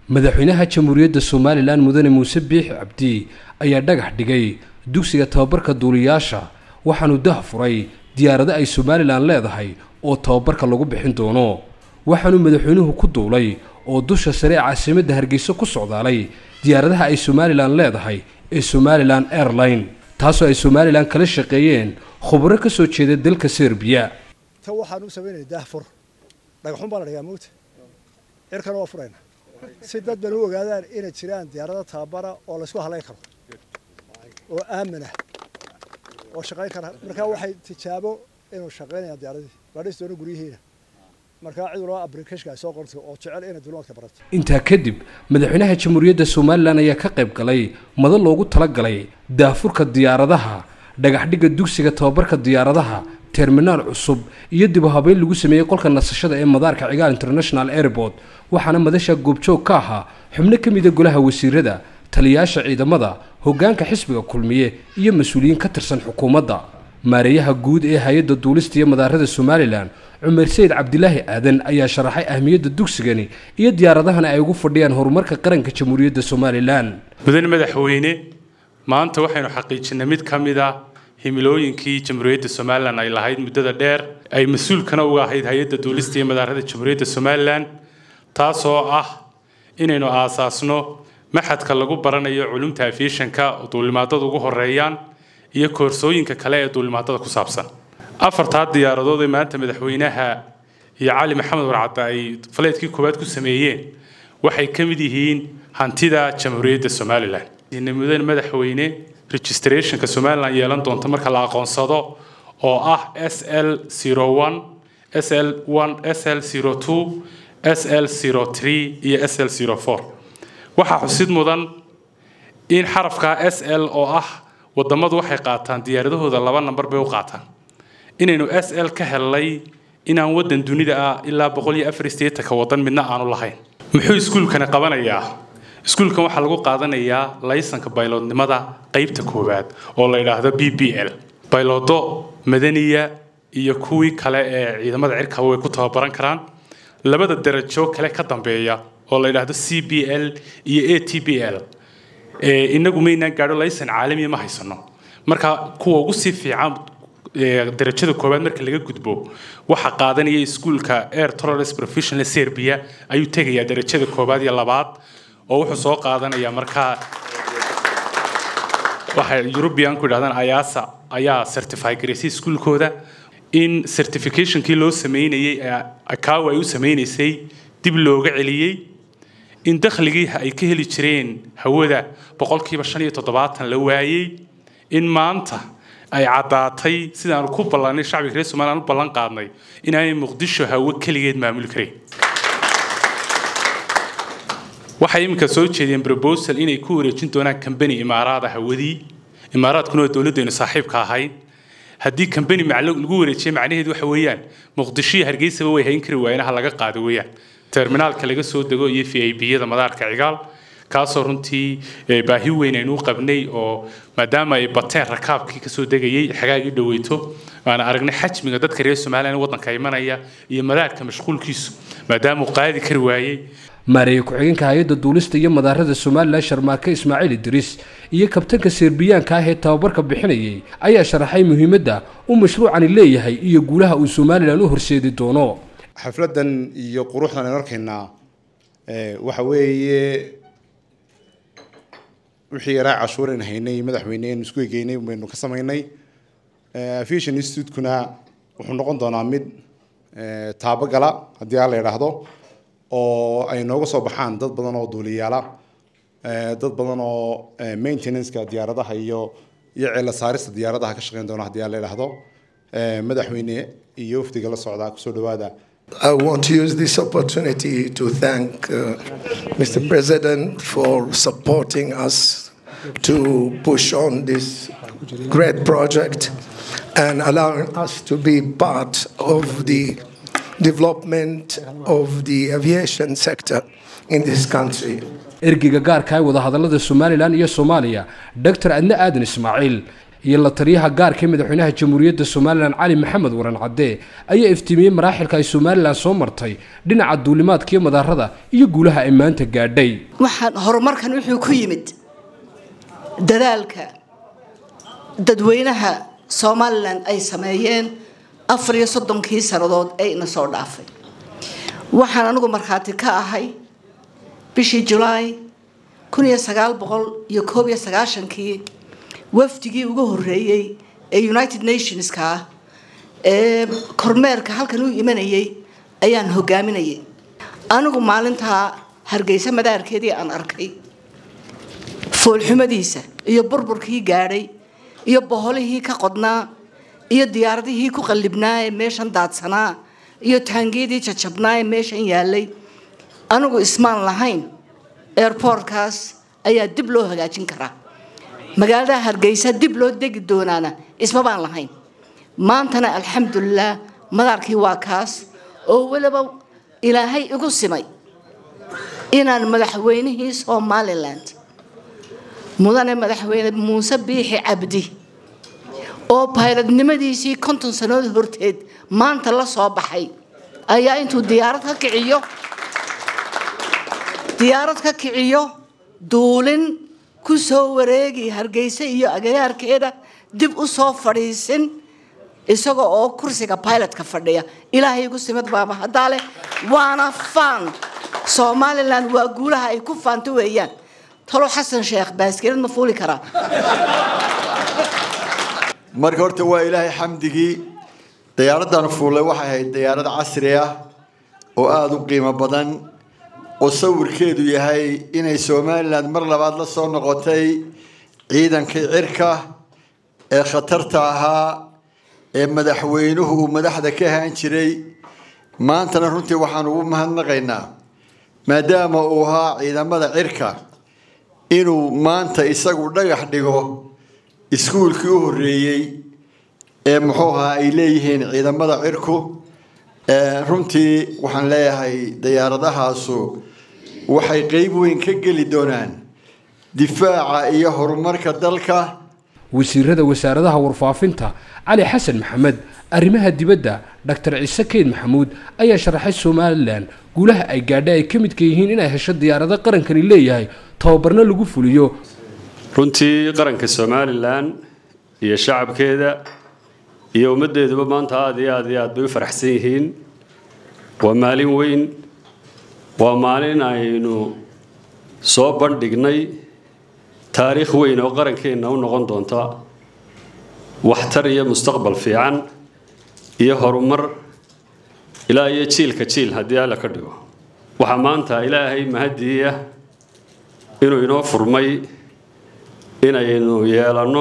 madaxweynaha jamhuuriyadda somalilan mudane muuse biix cabdi ayaa dhagax dhigay dugsiga tababarka duuliyaasha waxaanu dah furay diyaarado ay somalilan leedahay oo tababarka lagu bixin doono waxaanu madaxweynuhu ku duulay oo dusha sare ee caasimadda hargeysa ku socdaalay diyaaradaha ay somalilan leedahay ee somalilan airline taasoo ay somalilan kala shaqeeyeen khubro ka soo jeeda dalka serbiya tan waxaan u samaynaya daahfur dhagaxun baa la dhigaa mawta cirkana waa furayna si dad ban u ogaadaan inay jiraan diyaarado tababara oo laysku halayn karo oo aaminah oo shaqayn kara markaa waxay tijaabo inuu shaqaynayaan diyaaradii baadhis doono guryihiina markaa cid walba abrikashka ay soo qortay oo jecel inay dulimaadka barato intaa kadib madaxweynaha jamhuuriyadda somalilan ayaa ka qayb galay madal loogu talagalay daafurka diyaaradaha dhagaxdhigga dugsiga tababarka diyaaradaha terminaal cusub iyo dib u habeyn lagu sameeyey qolka nasashada ee madaarka cigaal international airport waxaana madasha goobjoog ka ahaa xubno ka mida golaha wasiirada taliyayaasha ciidamada hoggaanka xisbiga kulmiye iyo mas-uuliyiin ka tirsan xukuumadda maareeyaha guud ee hay-adda duulista iyo madaarada somalilan cumar sayid cabdilaahi aadan ayaa sharaxay ahmiyadda dugsigani iyo diyaaradahana ay ugu fadhiyaan horumarka qaranka jamhuuriyadda somalilan mudane madaxweyne maanta waxaynu xaqiijinay mid ka mid a himilooyinkii jamhuuriyadda somalilan ay lahayd muddada dheer ay mas-uulkana uga ahayd hay-adda duulista iyo madaarada jamhuuriyadda somalilan taasoo ah inaynu aasaasno maxadka lagu baranayo culumta aviationka oo duulimaadada ugu horeeyaan iyo koorsooyinka kale ee duulimaadada ku saabsan afartaa diyaaradood ee maanta madaxweynaha iyo cali maxamed warcadda ay faleedkii koowaad ku sameeyeen waxay ka mid yihiin hantida jamhuuriyadda somalilan mudane madaxweyne registrationka somalilan yeelan doonta marka la aqoonsado oo ah s l s l s l s l iyo s l waxaa xusid mudan in xarafka s l oo ah wadamadu waxay qaataan diyaaradahooda laba namber bay u qaataan inaynu s l ka helnay inaan wadan dunida ah ilaa boqol iyo afar sideetanka wadan midna aanu lahayn muxuu iskuulkani qabanayaa iskuulkan waxaa lagu qaadanayaa laysanka bayloodnimada qeybta koowaad oo la yidhaahdo b b l bayloodo madaniya iyo kuwii kale ee ciidamada cirkaba way ku tababaran karaan labada darajo kale ka dambeeya oo la yidhaahdo c b l iyo a t b l inagu maynaan gaadho laysan caalamiya ma haysano marka kuwa ugu sii fiican darajada koowaad marka laga gudbo waxaa qaadanaya iskuulka air tolerance professional serbia ayuu tegayaa darajada koowaad iyo labaad oo wuxuu soo qaadanaya markaa waxay eurubian ku yidhahdaan ayasa ayaa certify garaysay iskuulkooda in certificationkii loo sameynayay akawa ay u sameynaysay dib looga celiyey in dakhligii ay ka heli jireen hawada boqolkiiba shan iyo toddobaatan la waayey in maanta ay caddaatay sidaanu ku ballanay shacbiga reer somalilan u ballan qaadnay inaanay muqdisho hawo keligeed maamuli karayn waxay iminka soo jeediyeen proposal inay ku wareejin doonaan kambani imaaraada hawadii imaaraadkuna waa dowladdeenu saaxiibka ahayd haddii kambani lagu wareejiya macnaheedu waxa weeyaan muqdisho iyo hargeysaba way hayn kari waayeen ha laga qaado weeyaan terminaalka laga soo dego iyo v i b-yada madaarka cigaal kaasoo runtii baahi weyn aynu u qabnay oo maadaama ay bateen rakaabkii kasoo degayay xagaagii dhaweyto aan aragnay xajmiga dadka reer somalilan waddanka imanaya iyo madaarka mashquulkiisu maadaama uu qaadi kari waayey maareeye ku-xigeenka hay-adda duulista iyo madaarada somalilan sharmaake ismaaciil idriis iyo kabtanka serbiyaanka ah ee tababarka bixinayay ayaa sharaxay muhiimadda uu mashruucani leeyahay iyo guulaha uu somalilan u horseedi doono xafladan iyo quruxdan aynu arkaynaa waxa weeye wixii yaraa cashuurayn haynay madaxweyne aynu isku egeynay baynu ka samaynay aviation institutekuna wuxuu noqon doonaa mid taabagala haddii aa la yidhaahdo oo ay nooga soo baxaan dad badan oo duuliyaala dad badan oo maintenanceka diyaaradaha iyo iyo ceela saarista diyaaradaha ka shaqeyn doona haddii aa la yidhaahdo madaxweyne iyo wafdiga la socdaa kusoo dhawaada I want to use this opportunity to thank uh, Mr. President for supporting us to push on this great project and allowing us to be part of the development of the aviation sector in this country. ergeyga gaarka ee wadahadallada somalilan iyo soomaaliya doctor adne aadan ismaaciil iyo la taliyaha gaarka ee madaxweynaha jamhuuriyadda somalilan cali maxamed waran cadde ayaa iftiimiyey maraaxilka ay somalilan soo martay dhinaca duulimaadka iyo madaarada iyo guulaha ay maanta gaadhay waxaan horumarkan wuxuu ku yimid dadaalka dadweynaha somalilan ay sameeyeen afar iyo soddonkii sannadood ee ina soo dhaafay waxaan anigu markhaati ka ahay bishii julaay kun iyo sagaal boqol iyo koob iyo sagaashankii wafdigii ugu horreeyey ee united nationska ah ee kormeerka halkan u imanayay ayaan hogaaminayay anigu maalintaa hargeysa madaarkeedii aan arkay foolxumadiisa iyo burburkii gaadhay iyo boholihii ka qodnaa iyo diyaaradihii ku qallibnaa ee meeshan daadsanaa iyo taangiyadii jajabnaa ee meeshan yaalay anigu ismaan lahayn airbortkaas ayaa dib loo hagaajin karaa magaalada hargeysa dib loo degi doonaana isma baan lahayn maantana alxamdulilah madaarkii waa kaas oo weliba ilaahay igu simay inaan madaxweynihii somalilan mudane madaxweyne muuse biixi cabdi oo bayladnimadiisii konton sannadood horteed maanta la soo baxay ayaa intuu diyaarad ka kiciyo diyaarad ka kiciyo duulin ku soo wareegi hargeysa iyo agagaarkeeda dib u soo fadhiisin isaga oo kursiga pilotka fadhiya ilaahay igu simid baaba haddaa leh waana faan somalilan waa guulaha ay ku faanto weeyaan talo xasan sheekh baaskilad ma fuuli karaa marka horta waa ilaahay xamdigii diyaaraddan fuulay waxay ahayd diyaarad casri ah oo aada u qiimo badan oo sawirkeedu yahay inay somalilan mar labaad la soo noqotay ciidankii cirka ee khatarta ahaa ee madaxweynuhu uu madaxda ka ahaan jiray maantana runtii waxaan ugu mahadnaqaynaa maadaama uu ahaa ciidamada cirka inuu maanta isagu dhagax dhigo iskuulkii u horreeyey ee muxuu ahaa ay leeyihiin ciidamada cirku runtii waxaan leeyahay diyaaradahaasu waxay qeyb weyn ka geli doonaan difaaca iyo horumarka dalka wasiirada wasaaradaha warfaafinta cali xasan maxamed arrimaha dibadda doctor ciise keyd maxamuud ayaa sharaxay somalilan guulaha ay gaadha ay ka midka yihiin inay hesho diyaarado qarankani leeyahay tababarna lagu fuliyo runtii qaranka somalilan iyo shacabkeeda iyo ummaddeeduba maanta aada iyo aad iyo aad bay u faraxsan yihiin waa maalin weyn waa maalin aynu soo bandhignay taariikh weyn oo qarankeenna u noqon doonta waxtar iyo mustaqbal fiican iyo horumar ilaa iyo jiilka jiil haddii alla ka dhigo waxaa maanta ilaahay mahadiiya inuu inoo furmay inaynu yeelanno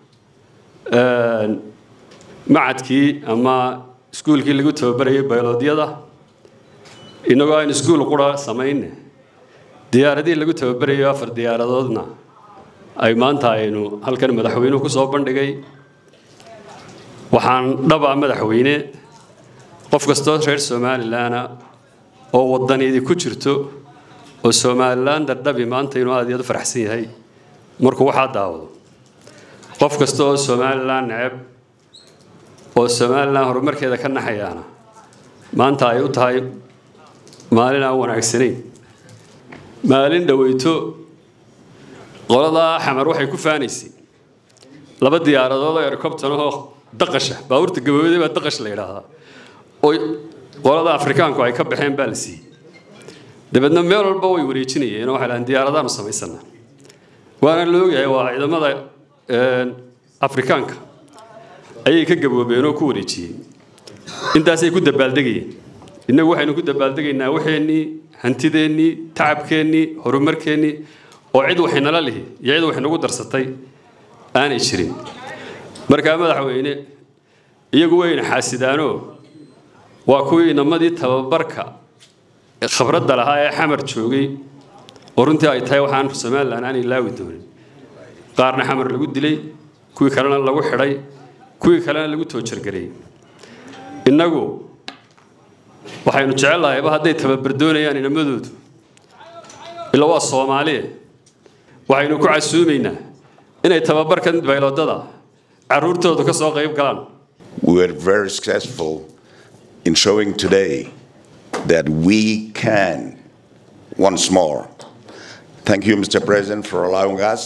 macadkii ama iskuulkii lagu tababarayay bayloodyada innagoo aynu iskuul qura samayne diyaaradihii lagu tababarayo afar diyaaradoodna ay maanta aynu halkan madaxweynuhu ku soo bandhigay waxaan dhaba madaxweyne qof kastoo reer somalilanna oo wadaniidi ku jirto oo somalilan dardhabi maanta inuu aad iyo aad u faraxsan yahay markuu waxaa daawado qof kasta oo somalilan neceb oo somalilan horumarkeeda ka naxayaana maanta ay u tahay maalin aan wanaagsanayn maalin dhaweyto qoladaa xamar waxay ku faanaysay laba diyaaradood oo ercobtanahoo daqasha baabuurta gabooday baa daqash la yidhaahdaa oo qolada afrikaanku ay ka baxeen baa la siiyey dabeedna meel walba way wareejinayeen oo waxay dhahaan diyaaradaanu samaysana waana la ogyahay waa ciidamada afrikaanka ayay ka gaboobeen oo ku wareejiyeen intaasay ku dabaaldegayeen innagu waxaynu ku dabaaldegaynaa waxeennii hantideennii tacabkeennii horumarkeennii oo cid waxinala lihi iyo cid waxinagu darsatay aanay jirin markaa madaxweyne iyagu wayna xaasidaanoo waa kuwii inamadii tababarka khibradda lahaa ee xamar joogay oo runtii ay tahay waxaan somalilan aan ilaawi doonin qaarna xamar lagu dilay kuwii kalena lagu xidhay kuwii kalena lagu toojargareeyey innagu waxaynu jecellahayba hadday tababar doonayaan inamadoodu ila waa soomaaliye waxaynu ku casuumaynaa inay tababarkan bayloodada carruurtoodu ka soo qayb galaan we were very successful in showing today that we can once more. Thank you, Mr. President, for allowing us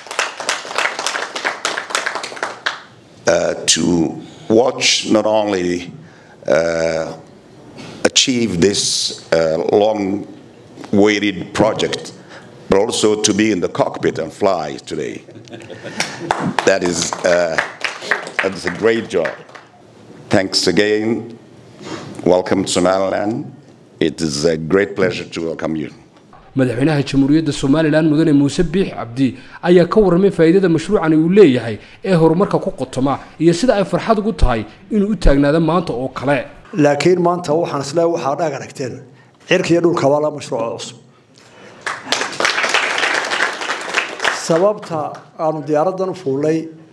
uh, to watch not only uh, achieve this uh, long-waited project, but also to be in the cockpit and fly today. that is uh, that is a great job. Thanks again. Welcome to Somaliland. It is a great pleasure to welcome you. madaxweynaha jamhuuriyadda somalilan mudane muuse biix cabdi ayaa ka warramay faa'iidada mashruucani uu leeyahay ee horumarka ku qotoma iyo sida ay farxad ugu tahay inuu u taagnaado maanta oo kale laakiin maanta waxaan isleeyahay waxaa dhaag aragteen cirka iyo dhulka waa la mashruuca cusub sababta aanu diyaaraddan u fuulnay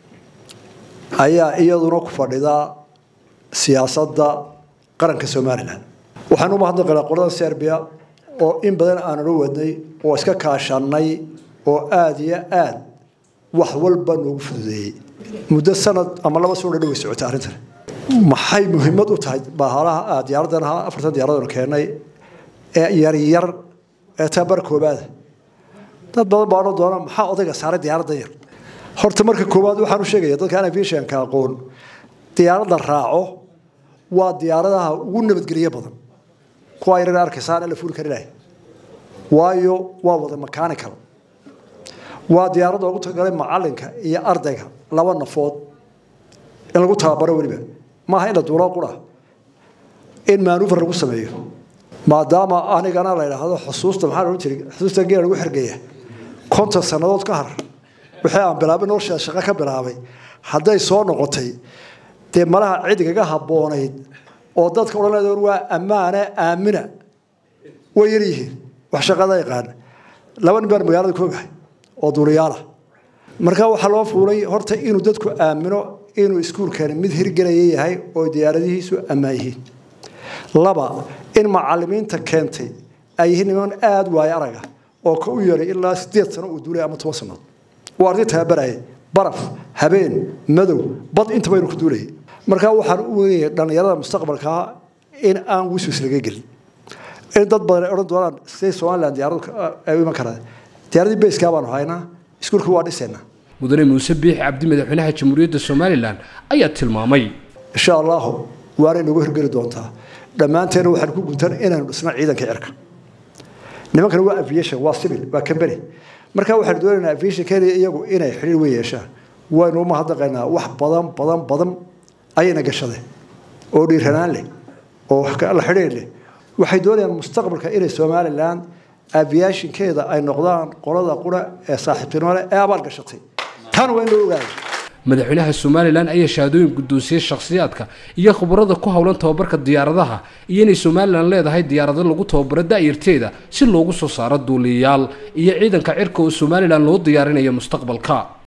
ayaa iyaduna ku fadhida siyaasadda qaranka somalilan waxaan u mahadnaqaynaa qolada serbia oo in badan aanan u wadnay oo iska kaashanay oo aada iyo aada wax walba noogu fududeeyey muddo sanad ama laba sano dhan way socotay arrintan maxay muhiimad u tahay bahalaha diyaaraddan ahaa afartan diyaaradoon keennay ee yaryar ee tabar koobaada dad badan baa odhan doona maxaa odayga saaray diyaaraddan yar horta marka koowaad waxaan u sheegaya dadka aan aviationka aqoon diyaaradda raaco waa diyaaradaha ugu nabadgelyo badan kuwa yarar arkaysaan la fuuli kari lahay waayo waa wada mechanical waa diyaaradda ugu talagalay macalinka iyo ardayga laba nafood in lagu tababaro weliba maaha in la duuloo qura in manuver lagu sameeyo maadaama anigana la yidhaahdo xusuusta maxaa odhan jiray xusuusta geela lagu xergeeya konton sannadood ka har wixii aan bilaabay noloshaa shaqo ka bilaabay hadday soo noqotay dee malaha cidigaga habboonayd oo dadka odhanayda waa ammaane aamina way yar yihiin wax shaqada yaqaan laba nin baan magaalada ku ogahay oo duuliyaala marka waxaa loo fuulay horta inuu dadku aamino inuu iskuulkani mid hirgelaya yahay oo diyaaradihiisu ammaan yihiin laba in macalimiinta keentay ay yihiin niman aada waayo araga oo ka u yeeray ilaa sideed sano uu duulay ama toban sannadood waa arday tababarayay baraf habeen madow bad intaba inuu ku duulayay markaa waxaan u weynayay dhallinyarada mustaqbalkaa in aan wiswis laga gelin in dad badan ay odhan doonaan siday somaliland diyaaradu ay u iman karaan diyaaradii bayskaa baanu haynaa iskuulka waa dhisaynaa mudane muuse biix cabdi madaxweynaha jamhuuriyadda somalilan ayaa tilmaamay insha allahu waanay nagu hirgeli doontaa dhammaanteena waxaan ku guntan inaanu dhisno ciidanka cirka nimankana waa aviation waa civil waa company markaa waxaanu doonaynaa aviation kenya iyagu inay xidhiir weyn yeeshaan waynu umahadnaqaynaa wax badan badan badan ayayna gashadeen oo dhiiranaan leh oo la xidhiir leh waxay doonayaan mustaqbalka inay somaliland aviationkeeda ay noqdaan qolada qura ee saaxiibtinimo leh ee abaal gashatay tan waa in loo ogaado madaxweynaha somalilan ayaa shahaadooyin guddoonsiyey shakhsiyaadka iyo khubarada ku howlan tababarka diyaaradaha iyo inay somalilan leedahay diyaarado lagu tababaro da'yarteeda si loogu soo saaro duuliyayaal iyo ciidanka cirka oo somalilan loo diyaarinayo mustaqbalka